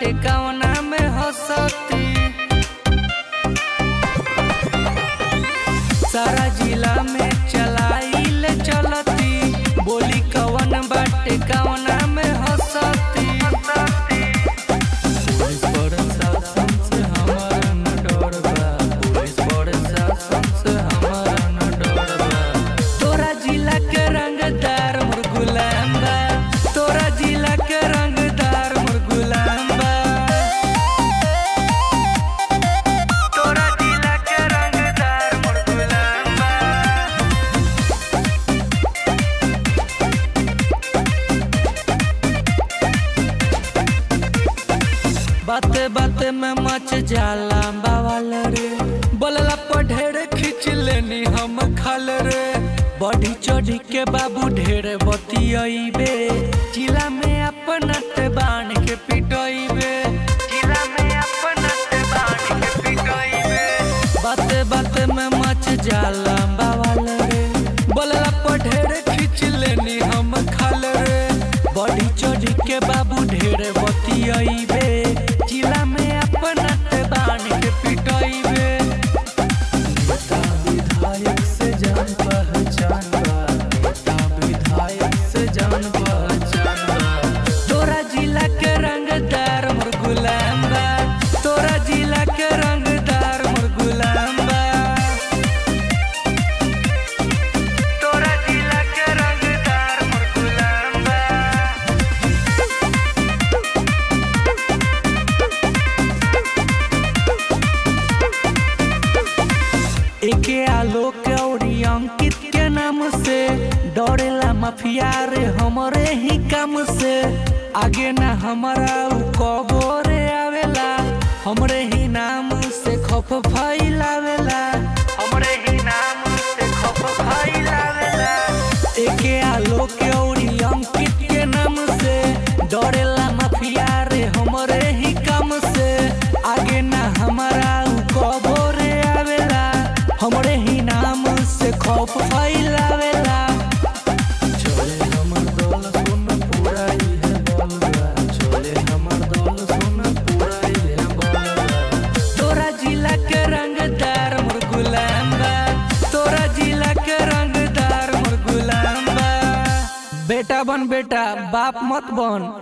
बाटे कवना में हंसती सारा जिला में चलाइल चलती बोली कवन बाटे कवना में हंसती पुलिस प्रशासन से हमारा न डर बा पुलिस प्रशासन से हमारा न डर बा तोरा जिला के रंगदार मोर गुलाम बा तोरा जिला के रंगदार मोर गुलाम बा तोरा जिला के रंगदार मोर गुलाम बा बाते बाते में मच जाला बावल रे बोलला पर ढेर खींच लेनी हम खल रे बढ़ी चढ़ी के बाबू ढेर बतियाइबे जिला में अपना ते बाण के पिटइबे जिला में अपना ते बाण के पिटइबे बाते बाते में मच जाला बावल रे बोलला पर ढेर खींच लेनी हम खल रे बढ़ी चढ़ी के बाबू ढेर बतियाइबे जिला में अपना ते बाण के पिटइबे नेता विधायक से जान पहचान बा नेता विधायक से जान पहचान बा तोरा जिला के रंगदार मोर गुलाम बा तोरा जिला के रंगदार मोर गुलाम बा तोरा जिला के रंगदार मोर गुलाम बा एके आलोक और अंकित के नाम से डरेला माफिया रे हमरे ही काम से आगे ना हमारा उ कबोरे आवेला हमरे ही नाम से खप फैलावेला हमरे ही नाम से खप फैलावेला एके आलोक और अंकित के नाम से डरेला माफिया रे हमरे ही काम से आगे ना हमारा उ कबोरे आवेला हमरे ही नाम से खौफ फैलावेला चले हमर दल सुन पूरा इहे बलवा चले हमर दल सुन पूरा इहे बलवा तोरा जिला के रंगदार मोर गुलाम बा तोरा जिला के रंगदार मोर गुलाम बा बेटा बन बेटा बाप मत बन